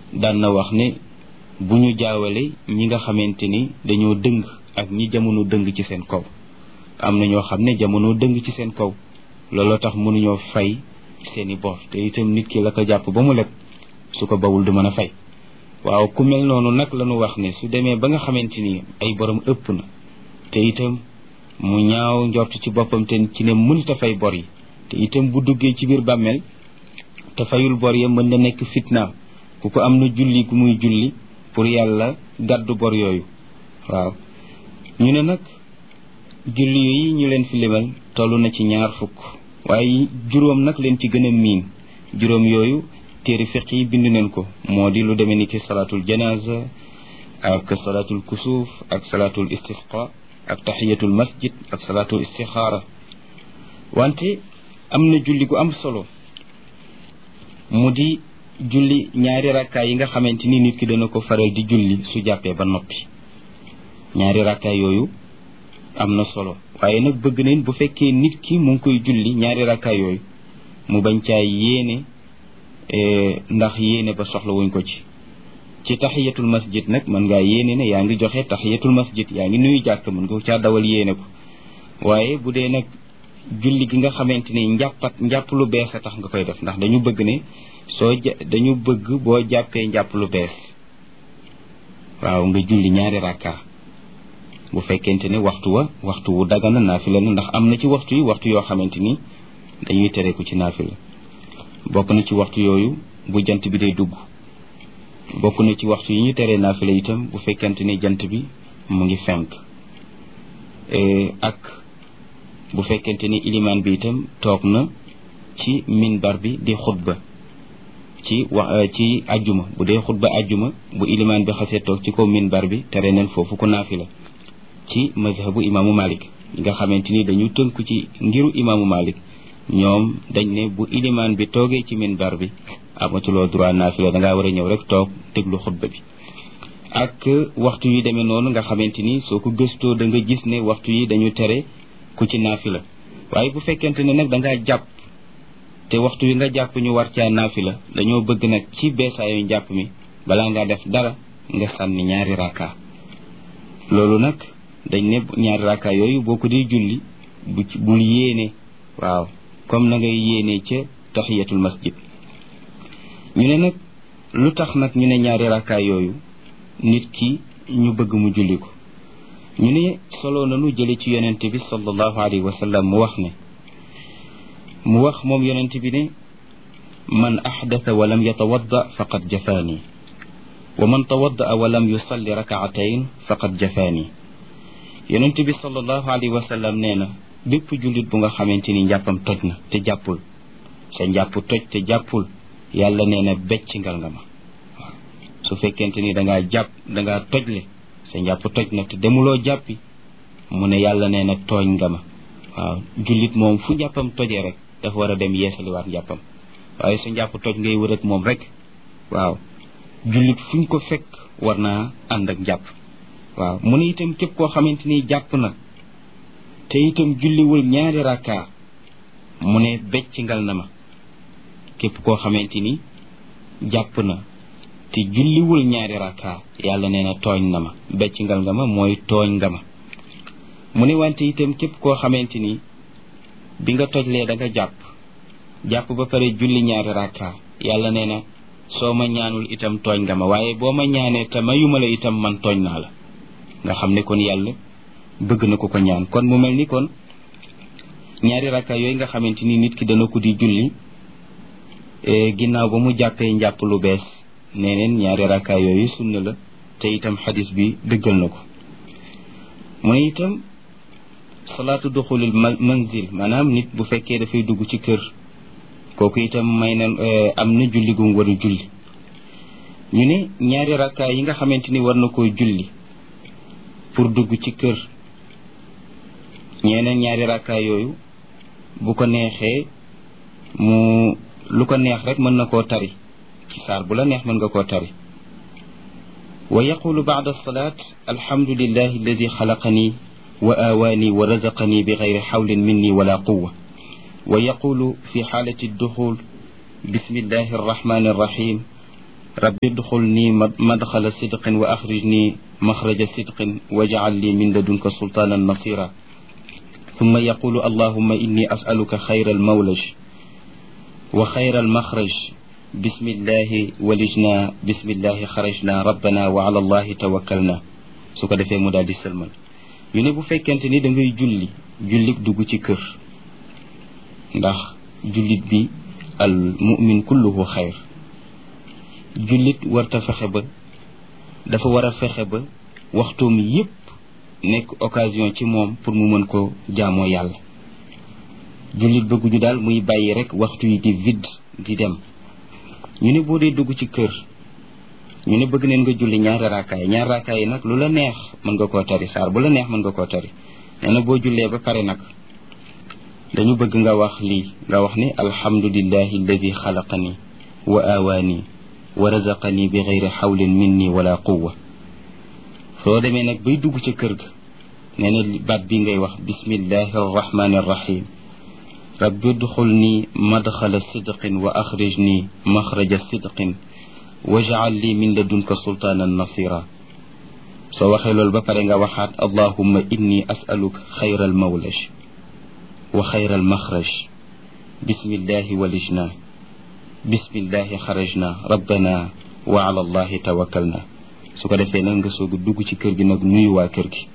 daan na wax ne bu ñu jaawale ñi nga xamante ni dañoo dëng ak ñi jamono dëng ci seen kaw am na ñoo xam ne jamono dëng ci seen kaw looloo tax mënuñoo fay seeni bor te itam nit ki la ko jàpp ba mu leb su ko bawul du mën a fay waaw ku mel noonu nag la ñu wax ne su demee ba nga xamante ni ay borom ëpp na te itam mu ñaaw njort ci boppam te ci ne mënta fay bor yi te itam bu duggee ci biir bàmmeel te fayul bor ya mën na nekk fitnaam ku ko am na julli gu muy julli pour yàlla gàddu bor yooyu waaw ñu ne nag julli yi ñu leen fi limal toll na ci ñaar fukk waaye juróom nag leen ci gën a miin juróom yooyu téere fiq yi bind neen ko moo di lu demee ni ki salaatul janaza ak salaatul kusuuf ak salaatul istisqa ak taxiyatul masjid ak salaatul istixaara wante am na julli gu am solo mu di julli ñaari rakkaay yi nga xamante ni nit ki dana ko faral di julli su jàppee ba noppi ñaari rakkaay yooyu am na solo waaye nag bëgg nañ bu fekkee nit ki mu ngi koy julli ñaari rakkaay yooyu mu bañ caa yéene ndax yéene ba soxla wuñ ko ci ci taxiyatul masjid nag mën ngaa yéene ne yaa ngi joxe taxiyatul masjid yaa ngi nuyu jàkk mën nga caa dawal yéene ko waaye bu dee nag julli gi nga xamante ni njàppat njàpp lu bees a tax nga koy def ndax dañu bëgg ne soo dañu bëgg boo jàppee njàpp lu bees waaw nga julli ñaari rakka bu fekkente ne waxtu wa waxtu wu dagana naafila la ndax am na ci waxtu yi waxtu yoo xamante ni dañuy tere ko ci naafila bokk na ci waxtu yooyu bu jant bi day dugg bokk na ci waxtu yi ñu teree naafila itam bu fekkente ni jant bi mu ngi fenk ak bu fekkente ni ilimaan bi itam toog na ci minbar bi di xutba ci wax ci ajjuma bu dee xutba ajjuma bu ilimaan bi xasee toog ci kaw minbar bi tere neen foofu ku naafila ci mazhabu imaamu malik nga xamante ni dañu tënku ci ngiru imaamu malik ñoom dañ ne bu ilimaan bi toogee ci minbar bi amatuloo droit naafila dangaa war a ñëw rek toog déglu xutba bi ak waxtu yi demee noonu nga xamante ni soo ko gëstoo da nga gis ne waxtu yi dañu tere ku ci naafila waaye bu fekkente ne nag dangaa jàpp te waxtu wi nga jàpp ñu war caa naafila dañoo bëgg nag ci beesaayu njàpp mi balaa ngaa def dara nga sànni ñaari rakka loolu nag dañ ne ñaari rakka yooyu boo ko dee julli bu bul yéene waaw comme na ngay yéene ca tahiyatul masjid ñu ne nag lu tax nag ñu ne ñaari rakka yooyu nit ki ñu bëgg mu julli ko ñu ne solo nanu jële ci yonente bi sallallahu alayhi wa sallam mu wax ne mu wax moom yonente bi ne man axdata wa lam yatawadda faqad jafaani wa man tawadda wa lam yusalli rakaatayn faqad jafaani yonente bi sallallahu alayhi wa sallam nee na bépp jullit bu nga xamante ni njàppam toj na te jàppul sa njàpp toj te jàppul yàlla nee na becc ngal nga ma waaw su fekkente ni dangaa jàpp dangaa tojle sa njàpp toj na te demuloo jàppi mu ne yàlla nee na tooñ nga ma waaw jullit moom fu njàppam tojee rek dafa war a dem yeesaliwaat njàppam waaye sa njàpp toj ngay wër ak moom rek waaw jullit fuñ ko fekk war naa ànd ak njàpp waaw mu ne itam képp koo xamante ni jàpp na te itam julliwul ñaari rakka mu ne becc ngal na ma képp koo xamante ni jàpp na te julliwul ñaari rakka yàlla nee na tooñ na ma becc ngal nga ma mooy tooñ nga ma mu ne wante itam képp koo xamante ni bi nga tojlee da nga jàpp jàpp ba pare julli ñaari rakka yàlla nee na soo ma ñaanul itam tooñ nga ma waaye boo ma ñaanee te mayuma la itam man tooñ naa la nga xam ne kon yàlla bëgg na ko ko ñaan kon mu mel ni kon ñaari rakka yooyu nga xamante ni nit ki dana ko di julli ginnaaw ba mu jàppee njàpp lu bees nee neen ñaari rakka yooyu sunna la te itam xadis bi dëggal na ko mu ne itam salaatu duxulil manzil maanaam nit bu fekkee dafay dugg ci kër kooku itam may na am na julli gum war a julli ñu ne ñaari rakka yi nga xamante ni war na koo julli pour dugg ci kër ñeneen ñaari rakka yooyu bu ko neexee mu lu ko neex rek mën na koo tari ci saar bu la neex mën nga koo tari wa yaqulu bacda alsalat alhamdulillahi alladi xalaqani wa aawaani wa razaqani bi gayri xawlin minni wala quwa wa yaqulu fi xaalati adduxul bismillahi arrahmani arrahim rabbi udxulni madxala sidqin wa axrijni maxraja sidqin wajcal li min ladunka sultaanan nasira ثم يقول اللهم إني أسألك خير المولج وخير المخرج بسم الله ولجنا بسم الله خرجنا ربنا وعلى الله توكلنا su ko defee mu daal di sëlmal ñu ne bu fekkente ni da ngay julli jullit dugg ci kër ndax jullit bi al mumin kulluhu xayr jullit warta fexe ba dafa war a fexe ba waxtoom yépp nekk occasion ci moom pour mu mën ko jaamoo yàlla jullit bëgguñu daal muy bàyyi rek waxtu yi di vide di dem ñu ne boo dee dugg ci kër ñu ne bëgg neen nga julli ñaari raakaay ñaari raakaay yi nag lu la neex mën nga koo tari saar bu la neex mën nga koo tari nee na boo jullee ba pare nag dañu bëgg nga wax lii nga wax ni alhamdulillahi alladi xalaqani wa awaani wa razaqani bi gayri xawlin minni wala quwa soo demee nag bay dugg ca kër ga nee na baat bi ngay wax bismillahi arrahmani arrahim rabbi udxulni madxala sidqin wa axrijni maxraja sidqin wajcal li min ladunka sultaanan nasira soo waxee loolu ba pare nga waxaat allahumma inni asaluka xayra almawlaj wa xayra almaxraj bismillahi walijna bismillahi xarajna rabbana wa ala allahi tawakkalna su ko defee nag nga soog a dugg ci kër gi nag nuyu waa kër gi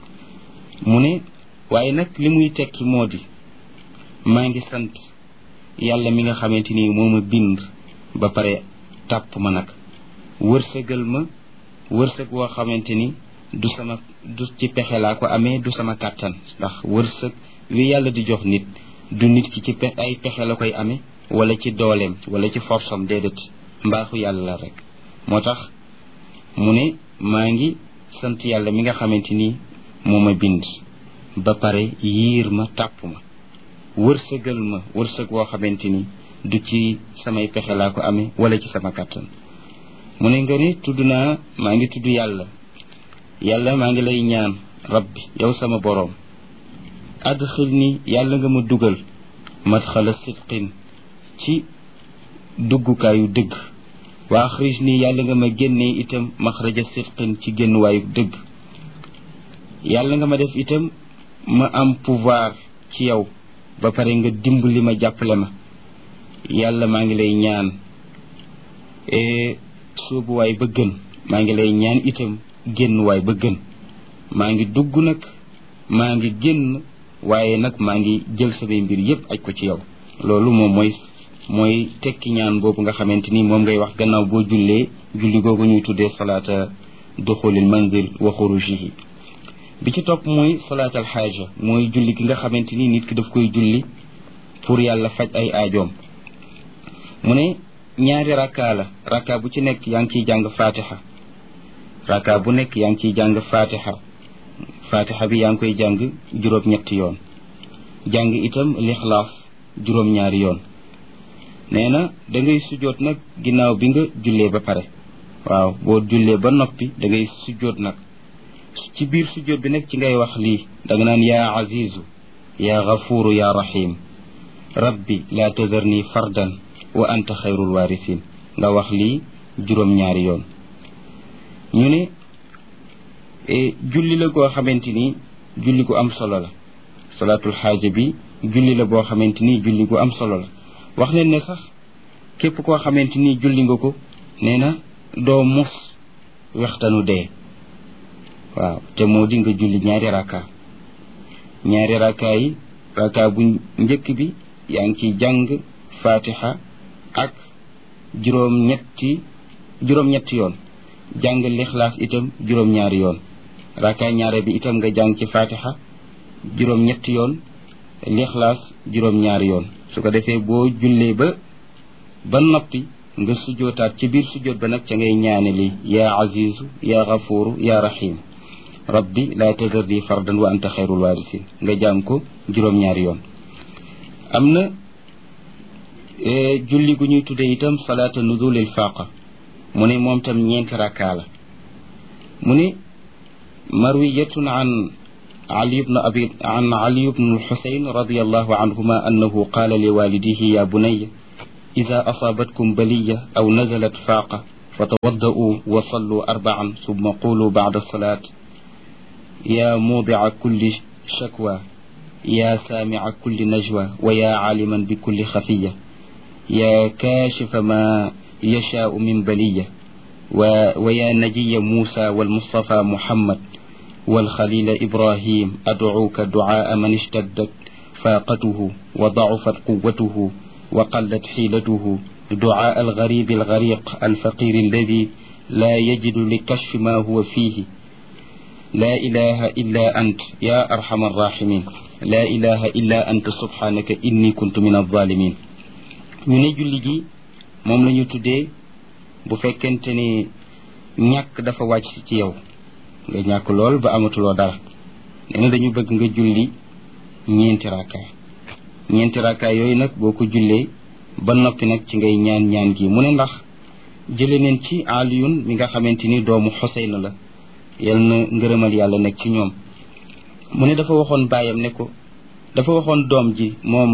mu ne waaye nag li muy tekki moo di maa ngi sant yàlla mi nga xamante ni moo ma bind ba pare tàpp ma nag wërsëgal ma wërsëg woo xamante ni du sama du ci pexe laa ko amee du sama kàttan ndax wërsëg wi yàlla di jox nit du nit ki ci pe ay pexe la koy amee wala ci dooleem wala ci forsam déedéet mbaaxu yàlla la rek moo tax mu ne maa ngi sant yàlla mi nga xamante ni moo ma bind ba pare yiir ma tàpp ma wërsëgal ma wërsëg woo xamante ni du ci samay pexe laa ko amee wala ci sama kàttan mu ne nga ni tudd naa maa ngi tudd yàlla yàlla maa ngi lay ñaan rabbi yow sama boroom adxil ni yàlla nga ma dugal madxala sidqin ci duggukaayu dëgg wa axrij ni yàlla nga ma génnee itam maxraja sidqin ci génnuwaayu dëgg yàlla nga ma def itam ma am pouvoir ci yow ba pare nga dimbali ma jàppale ma yàlla maa ngi lay ñaan soobuwaay ba gën maa ngi lay ñaan itam génnuwaay ba gën maa ngi dugg nag maa ngi génn waaye nag maa ngi jël samay mbir yépp aj ko ci yow loolu moom mooy mooy tekki ñaan boobu nga xamante ni moom ngay wax gannaaw boo jullee julli googu ñuy tuddee salaata duxulil manzil wa xurujihi bi ci topp mooy salaatal xaaja mooy julli gi nga xamante ni nit ki daf koy julli pour yàlla faj ay aajoom mu ne ñaari rakka la rakka bu ci nekk yaa ngi ciy jàng fatiha rakka bu nekk yaa ngi ciy jàng fatiha fatiha bi yaa ngi koy jàng juróom-ñetti yoon jàng itam lixlaas juróom-ñaari yoon nee na da ngay sujjoot nag ginnaaw bi nga jullee ba pare waaw boo jullee ba noppi da ngay sujjoot nag ci biir sujjoot bi nag ci ngay wax lii da nga naan yaa azizu yaa gafuuru yaa rahim rabbi laa tadarni fardan wa anta xayrul waarisin nga wax lii juróom-ñaari yoon ñu ne julli la goo xamante ni julli gu am solo la salaatul xaaja bi julli la boo xamante ni julli gu am solo la wax nañ ne sax képp koo xamante ni julli nga ko nee na doo mus wextanu dee waaw te moo di nga julli ñaari rakka ñaari rakka yi rakka bu njëkk bi yaa ngi ciy jàng fatiha ak juróom-ñetti juróom-ñetti yoon jàng lixlaas itam juróom-ñaari yoon rakka ñaare bi itam nga jàng ci fatiha juróom-ñetti yoon lixlaas juróom-ñaari yoon su ko defee boo jullee ba ba noppi nga sujjootaat ci biir sujjoot ba nag ca ngay ñaane li yaa azizu yaa gafuuru yaa rahim rabbi laa tadarni fardan wa anta xayrul waarisin nga jàng ko juróom-ñaari yoon am na julli gu ñuy tuddee itam salaata nuzulil faqa mu ne moom tam ñeenti rakkaa la mu ne marwiyatun an علي بن أبي عن علي بن الحسين رضي الله عنهما أنه قال لوالديه يا بني إذا أصابتكم بلية أو نزلت فاقة فتوضؤوا وصلوا أربعا ثم قولوا بعد الصلاة يا موضع كل شكوى يا سامع كل نجوى ويا عالما بكل خفية يا كاشف ما يشاء من بلية ويا نجي موسى والمصطفى محمد والخليل إبراهيم أدعوك دعاء من اشتدت فاقته وضعفت قوته وقلت حيلته دعاء الغريب الغريق الفقير الذي لا يجد لكشف ما هو فيه لا إله إلا أنت يا أرحم الراحمين لا إله إلا أنت سبحانك إني كنت من الظالمين ñu ne julli gi moom la ñu tuddee bu fekkente ni ñàkk dafa wàcc ci yow nga ñàkk lool ba amatuloo dara nee na dañu bëgg nga julli ñeenti raakaay ñeenti raakaay yooyu nag boo ko jullee ba noppi nag ci ngay ñaan ñaan gi mu ne ndax jële neen ci aliyun mi nga xamante ni doomu xoseyn la yal na ngërëmal yàlla nekk ci ñoom mu ne dafa waxoon baayam ne ko dafa waxoon doom ji moom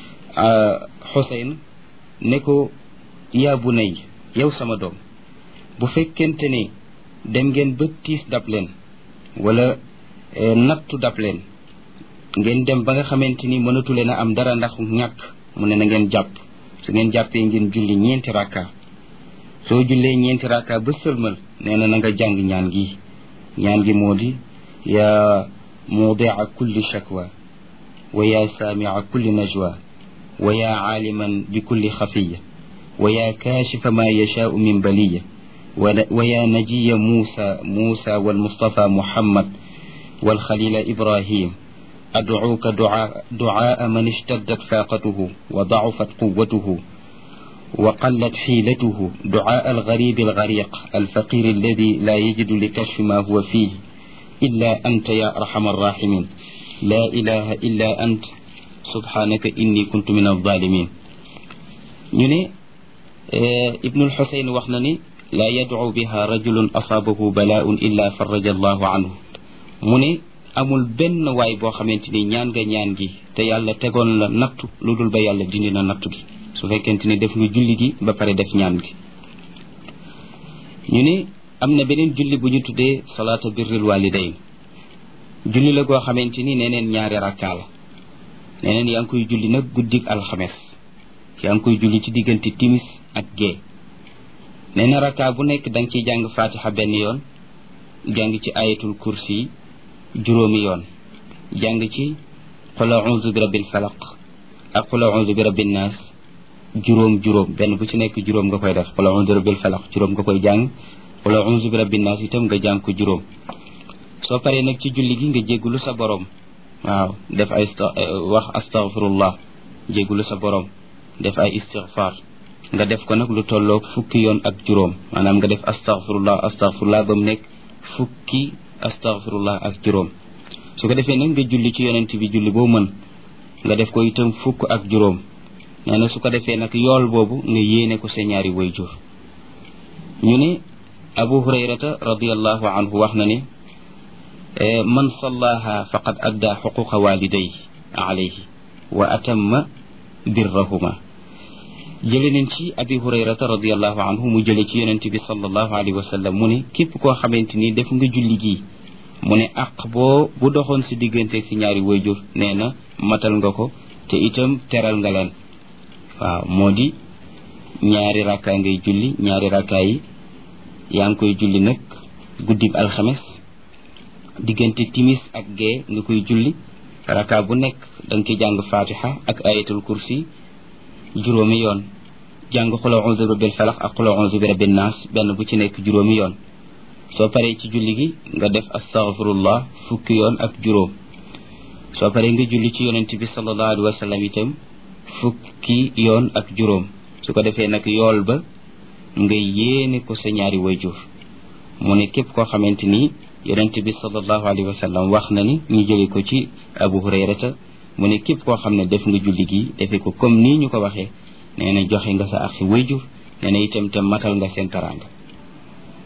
xoseyn ne ko yaa bu nay yow sama doom bu fekkente ne dem ngeen ba tiis dab leen wala nattu dab leen ngeen dem ba nga xamante ni mënatu leen a am dara ndax ñàkk mu ne na ngeen jàpp su ngeen jàppee ngeen julli ñeenti rakka soo jullee ñeenti rakka ba sëlmal nee na na nga jàng ñaan gi ñaan gi moo di yaa muudia kulli shakwa wa yaa saamia kulli najwa wa yaa aaliman bi kulli xafiya wa yaa kaashifa ma yashaau min baliya wa yaa najiya muusa muusa walmustafa muhammad والخليل إبراهيم أدعوك دعاء, دعاء من اشتدت فاقته وضعفت قوته وقلت حيلته دعاء الغريب الغريق الفقير الذي لا يجد لكشف ما هو فيه إلا أنت يا أرحم الراحمين لا إله إلا أنت سبحانك إني كنت من الظالمين ني ابن الحسين وخنني لا يدعو بها رجل أصابه بلاء إلا فرج الله عنه mu ne amul benn waay boo xamante ni ñaan nga ñaan gi te yàlla tegoon la nattu lu dul ba yàlla dindi na nattu gi su fekkente ni def nga julli gi ba pare def ñaan gi ñu ne am na beneen julli bu ñu tuddee salaata birril walidayn julli la goo xamante ni neneen ñaari rakkaa la neneen yaa ngi koy julli nag guddik alxames yaa ngi koy julli ci diggante timis ak gee nee na rakkaa bu nekk da nga ciy jàng fatiha benn yoon jàng ci ayatul kursi juróomi yoon jàng ci qul a'udhu bi rabbil falaq ak qul a'udhu bi rabbin nas juróom juróom benn bu ci nekk juróom nga koy def qul a'udhu bi rabbil falaq juróom nga koy jàng qul a'udhu bi rabbin nas itam nga jàng ko juróom soo paree nag ci julli gi nga jéggulu sa borom waaw def ay wax astaghfirullah jéggulu sa borom def ay istighfar nga def ko nag lu tolloog fukki yoon ak juróom maanaam nga def astaghfirullah astaghfirullah ba mu nekk fukki astaghfirullah ak juróom su ko defee nag nga julli ci yonent bi julli boo mën nga def ko itam fukk ak juróom nee na su ko defee nag yool boobu nga yéene ko sa ñaari wayjur ñu ne abu hurayrata radiallahu anhu wax na ne man sallaha faqad adda xuquqa waliday alayhi wa atamma birrahuma jële nañ ci abi hurayrata radiallahu anhu mu jële ci yonent bi sallallahu alayhi wa sallam mu ne képp koo xamante ni def nga julli gii mu ne aq boo bu doxoon si digganteeg si ñaari wayjur nee na matal nga ko te itam teral nga leen waaw moo di ñaari rakkaa ngay julli ñaari rakkaa yi yaa ngi koy julli nag guddib alxames diggante timis ak gee nga koy julli rakkaa bu nekk da nga ciy jàng fatiha ak ayatul kursi juróomi yoon jàng xul a'uuzu bi rabbil falaq ak xul a'uuzu bi rabbin naas benn bu ci nekk juróomi yoon soo paree ci julli gi nga def astaghfirullah fukki yoon ak juróom soo paree nga julli ci yonent bi sallallahu alayhi wa sallam itam fukki yoon ak juróom su ko defee nag yool ba nga yéene ko sa ñaari wayjur mu ne képp koo xamante ni yonent bi sallallahu alayhi wa sallam wax na ni ñu jële ko ci abu hurayrata mu ne képp koo xam ne def nga julli gi defee ko comme nii ñu ko waxee nee na joxe nga sa axi wayjur nee na itam te matal nga seen taraanga